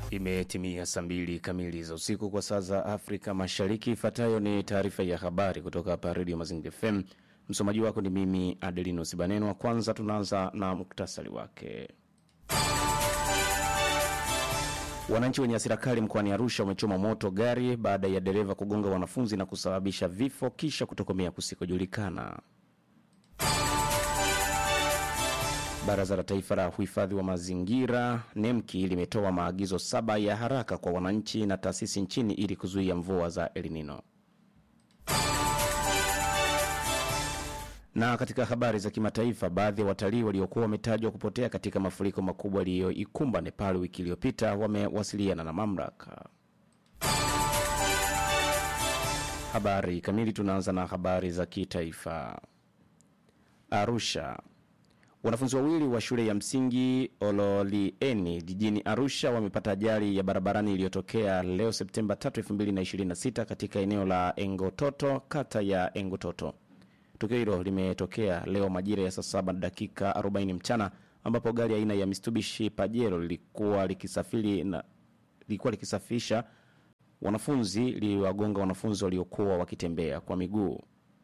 Imetimia saa mbili kamili za usiku kwa saa za Afrika Mashariki. Ifuatayo ni taarifa ya habari kutoka hapa Redio Mazingira FM. Msomaji wako ni mimi Adelino Sibanenwa. Kwanza tunaanza na muktasari wake. Wananchi wenye hasira kali mkoani Arusha wamechoma moto gari baada ya dereva kugonga wanafunzi na kusababisha vifo kisha kutokomea kusikojulikana. Baraza la Taifa la Uhifadhi wa Mazingira NEMKI limetoa maagizo saba ya haraka kwa wananchi na taasisi nchini ili kuzuia mvua za El Nino. Na katika habari za kimataifa, baadhi ya watalii waliokuwa wametajwa kupotea katika mafuriko makubwa yaliyoikumba Nepal wiki iliyopita wamewasiliana na mamlaka. Habari kamili, tunaanza na habari za kitaifa. Arusha, Wanafunzi wawili wa shule ya msingi Ololieni jijini Arusha wamepata ajali ya barabarani iliyotokea leo Septemba 3, 2026 katika eneo la Engototo, kata ya Engototo. Tukio hilo limetokea leo majira ya saa saba dakika 40 mchana ambapo gari aina ya Mitsubishi Pajero lilikuwa likisafiri na lilikuwa likisafisha wanafunzi liliwagonga wanafunzi waliokuwa wakitembea kwa miguu.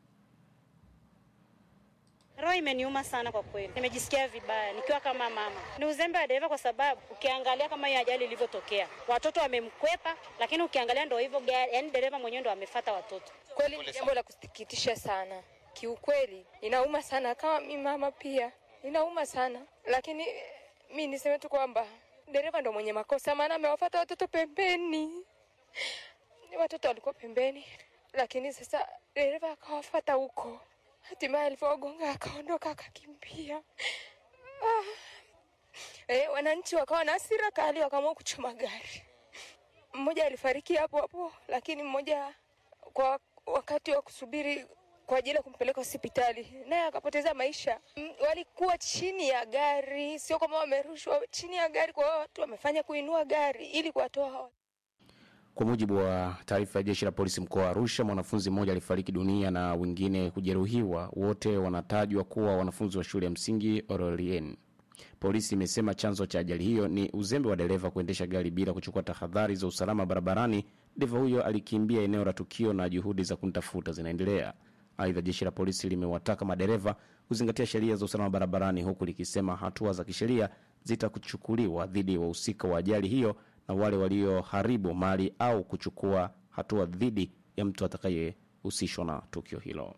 Roho imeniuma sana kwa kweli, nimejisikia vibaya nikiwa kama mama. Ni uzembe wa dereva, kwa sababu ukiangalia kama hiyo ajali ilivyotokea, watoto wamemkwepa, lakini ukiangalia ndo hivyo gari, yani dereva mwenyewe ndo amefata watoto. Kweli ni jambo la kusikitisha sana, kiukweli inauma sana. Kama mi mama pia inauma sana, lakini mi niseme tu kwamba dereva ndo mwenye makosa, maana amewafata watoto pembeni. Watoto walikuwa pembeni, lakini sasa dereva akawafata huko hatimaye alivyowagonga akaondoka akakimbia. Ah. E, wananchi wakawa na hasira kali, wakaamua kuchoma gari. Mmoja alifariki hapo hapo, lakini mmoja kwa wakati wa kusubiri kwa ajili ya kumpeleka hospitali naye akapoteza maisha. M, walikuwa chini ya gari, sio kama wamerushwa, chini ya gari. Kwa hiyo watu wamefanya kuinua gari ili kuwatoa hawa Kwa mujibu wa taarifa ya jeshi la polisi mkoa wa Arusha, mwanafunzi mmoja alifariki dunia na wengine kujeruhiwa. Wote wanatajwa kuwa wanafunzi wa shule ya msingi Orolien. Polisi imesema chanzo cha ajali hiyo ni uzembe wa dereva kuendesha gari bila kuchukua tahadhari za usalama barabarani. Dereva huyo alikimbia eneo la tukio na juhudi za kumtafuta zinaendelea. Aidha, jeshi la polisi limewataka madereva kuzingatia sheria za usalama barabarani, huku likisema hatua za kisheria zitakuchukuliwa dhidi ya wahusika wa ajali hiyo na wale walioharibu mali au kuchukua hatua dhidi ya mtu atakayehusishwa na tukio hilo.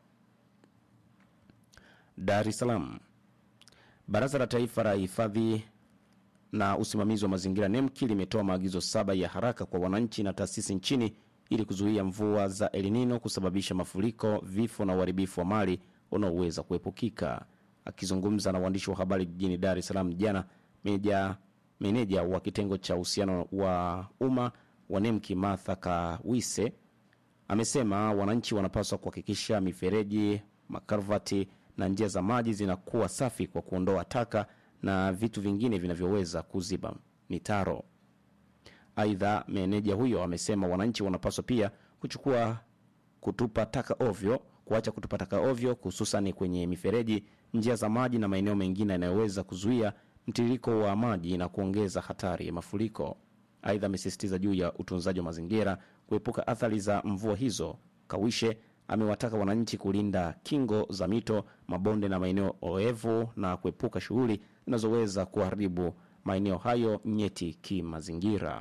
Dar es Salaam. Baraza la Taifa la Hifadhi na Usimamizi wa Mazingira NEMKI limetoa maagizo saba ya haraka kwa wananchi na taasisi nchini ili kuzuia mvua za El Nino kusababisha mafuriko, vifo na uharibifu wa mali unaoweza kuepukika. Akizungumza na waandishi wa habari jijini Dar es Salaam jana, meja meneja wa kitengo cha uhusiano wa umma wa NEMKI Martha Kawise amesema wananchi wanapaswa kuhakikisha mifereji, makarvati na njia za maji zinakuwa safi kwa kuondoa taka na vitu vingine vinavyoweza kuziba mitaro. Aidha, meneja huyo amesema wananchi wanapaswa pia kuchukua kutupa taka ovyo, kuacha kutupa taka ovyo, hususani kwenye mifereji, njia za maji na maeneo mengine yanayoweza kuzuia mtiririko wa maji na kuongeza hatari ya mafuriko. Aidha, amesisitiza juu ya utunzaji wa mazingira, kuepuka athari za mvua hizo. Kawishe amewataka wananchi kulinda kingo za mito, mabonde na maeneo oevu na kuepuka shughuli zinazoweza kuharibu maeneo hayo nyeti kimazingira.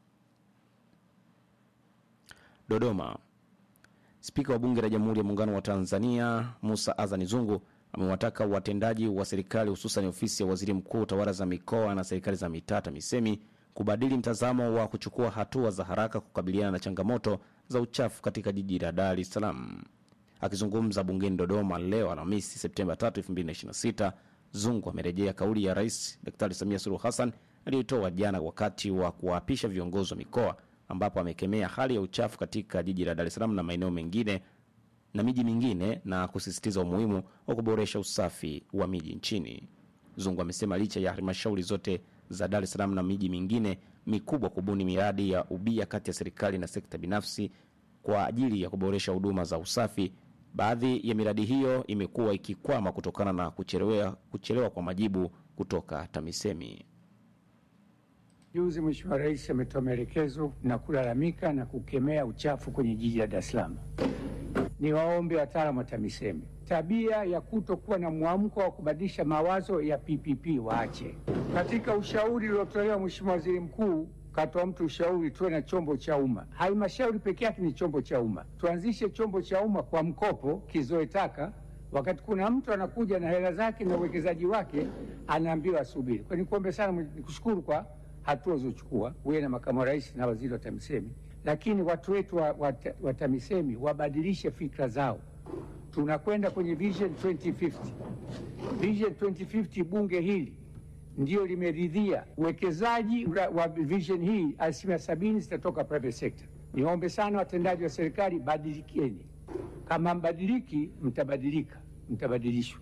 Dodoma. Spika wa Bunge la Jamhuri ya Muungano wa Tanzania Musa Azani Zungu amewataka watendaji wa serikali hususan ofisi ya waziri mkuu, tawala za mikoa na serikali za mitaa TAMISEMI kubadili mtazamo wa kuchukua hatua za haraka kukabiliana na changamoto za uchafu katika jiji la Dar es Salaam. Akizungumza bungeni Dodoma leo Alhamisi Septemba 3, 2026, Zungu amerejea kauli ya Rais Daktari Samia Suluhu Hassan aliyoitoa jana wakati wa kuwaapisha viongozi wa mikoa, ambapo amekemea hali ya uchafu katika jiji la Dar es Salaam na maeneo mengine na miji mingine na kusisitiza umuhimu wa kuboresha usafi wa miji nchini. Zungu amesema licha ya halmashauri zote za Dar es Salaam na miji mingine mikubwa kubuni miradi ya ubia kati ya serikali na sekta binafsi kwa ajili ya kuboresha huduma za usafi, baadhi ya miradi hiyo imekuwa ikikwama kutokana na kuchelewa, kuchelewa kwa majibu kutoka TAMISEMI. Juzi Mheshimiwa Rais ametoa maelekezo na kulalamika na kukemea uchafu kwenye jiji la Dar es Salaam. Ni waombe wataalamu wa TAMISEMI tabia ya kutokuwa na mwamko wa kubadilisha mawazo ya PPP waache. Katika ushauri uliotolewa, Mheshimiwa Waziri Mkuu katoa mtu ushauri tuwe na chombo cha umma. Halmashauri peke yake ni chombo cha umma, tuanzishe chombo cha umma kwa mkopo kizoe taka wakati kuna mtu anakuja na hela zake na uwekezaji wake anaambiwa asubiri. Kwa nikuombe sana, nikushukuru kwa hatua ulizochukua wewe na makamu wa rais na waziri wa TAMISEMI, lakini watu wetu wa, wa, wa TAMISEMI wabadilishe fikra zao. Tunakwenda kwenye Vision 2050. Vision 2050, bunge hili ndio limeridhia uwekezaji wa vision hii, asilimia sabini zitatoka private sector. Niombe sana watendaji wa serikali, badilikeni. Kama mbadiliki, mtabadilika, mtabadilishwa.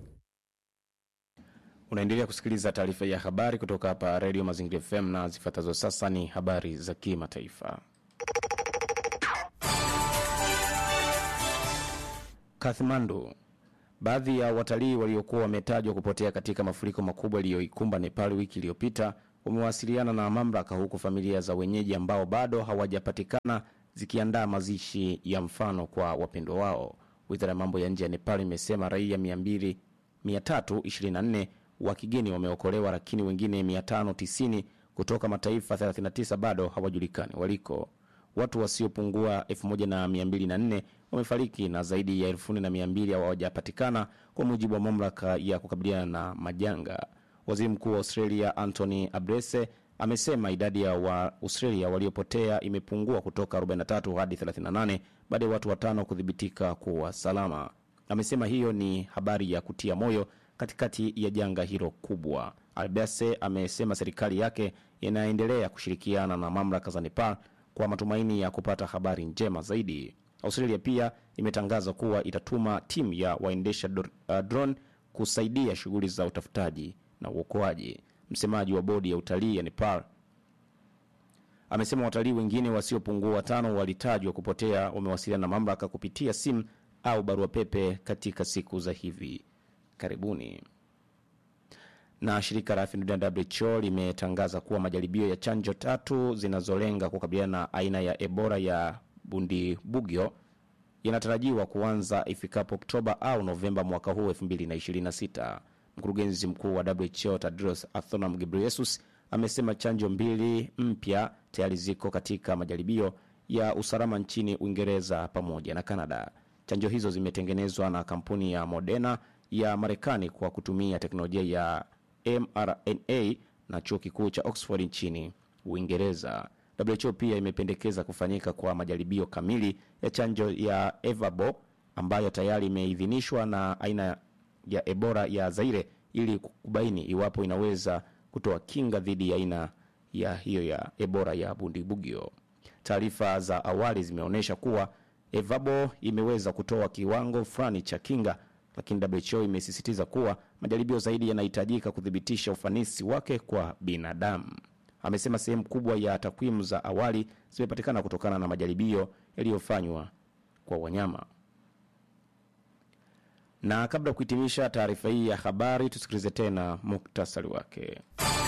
Unaendelea kusikiliza taarifa ya habari kutoka hapa Redio Mazingira FM na zifuatazo sasa ni habari za kimataifa. Kathmandu. Baadhi ya watalii waliokuwa wametajwa kupotea katika mafuriko makubwa yaliyoikumba Nepal wiki iliyopita wamewasiliana na mamlaka, huku familia za wenyeji ambao bado hawajapatikana zikiandaa mazishi ya mfano kwa wapendwa wao. Wizara ya mambo ya nje ya Nepal imesema raia 200 324 wa kigeni wameokolewa, lakini wengine 590 kutoka mataifa 39 bado hawajulikani waliko. Watu wasiopungua 1204 wamefariki na zaidi ya 1200 hawajapatikana kwa mujibu wa mamlaka ya kukabiliana na majanga. Waziri Mkuu wa Australia Anthony Albanese amesema idadi ya wa Australia waliopotea imepungua kutoka 43 hadi 38 baada ya watu watano kuthibitika kuwa salama. Amesema hiyo ni habari ya kutia moyo katikati ya janga hilo kubwa. Albanese amesema serikali yake inaendelea kushirikiana na mamlaka za Nepal kwa matumaini ya kupata habari njema zaidi. Australia pia imetangaza kuwa itatuma timu ya waendesha uh, drone kusaidia shughuli za utafutaji na uokoaji. Msemaji wa bodi ya utalii ya Nepal amesema watalii wengine wasiopungua watano walitajwa kupotea wamewasiliana na mamlaka kupitia simu au barua pepe katika siku za hivi karibuni. Na shirika la afya duniani WHO limetangaza kuwa majaribio ya chanjo tatu zinazolenga kukabiliana na aina ya Ebola ya Bundibugyo yanatarajiwa kuanza ifikapo Oktoba au Novemba mwaka huu 2026. Mkurugenzi mkuu wa WHO Tedros Adhanom Ghebreyesus amesema chanjo mbili mpya tayari ziko katika majaribio ya usalama nchini Uingereza pamoja na Kanada. Chanjo hizo zimetengenezwa na kampuni ya Moderna ya Marekani kwa kutumia teknolojia ya mRNA na chuo kikuu cha Oxford nchini Uingereza. WHO pia imependekeza kufanyika kwa majaribio kamili ya chanjo ya Evabo ambayo tayari imeidhinishwa na aina ya Ebola ya Zaire ili kubaini iwapo inaweza kutoa kinga dhidi ya aina ya hiyo ya Ebola ya Bundibugyo. Taarifa za awali zimeonyesha kuwa Evabo imeweza kutoa kiwango fulani cha kinga, lakini WHO imesisitiza kuwa majaribio zaidi yanahitajika kuthibitisha ufanisi wake kwa binadamu. Amesema sehemu kubwa ya takwimu za awali zimepatikana kutokana na majaribio yaliyofanywa kwa wanyama. Na kabla ya kuhitimisha taarifa hii ya habari, tusikilize tena muktasari wake.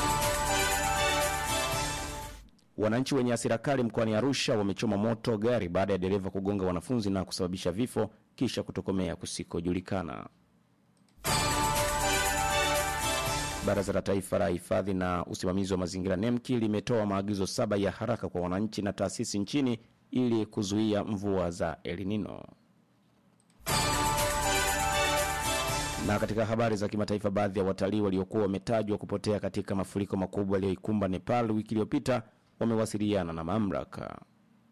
Wananchi wenye hasira kali mkoani Arusha wamechoma moto gari baada ya dereva kugonga wanafunzi na kusababisha vifo kisha kutokomea kusikojulikana. Baraza la Taifa la Hifadhi na Usimamizi wa Mazingira NEMKI limetoa maagizo saba ya haraka kwa wananchi na taasisi nchini ili kuzuia mvua za El Nino. Na katika habari za kimataifa, baadhi ya watalii waliokuwa wametajwa kupotea katika mafuriko makubwa yaliyoikumba Nepal wiki iliyopita wamewasiliana na mamlaka.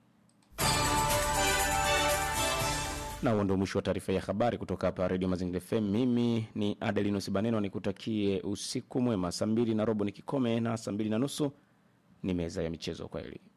Na huo ndio mwisho wa taarifa ya habari kutoka hapa Redio Mazingira FM. Mimi ni Adelinus Baneno, nikutakie usiku mwema. Saa mbili na robo ni kikome na saa mbili na nusu ni meza ya michezo. Kwaheri.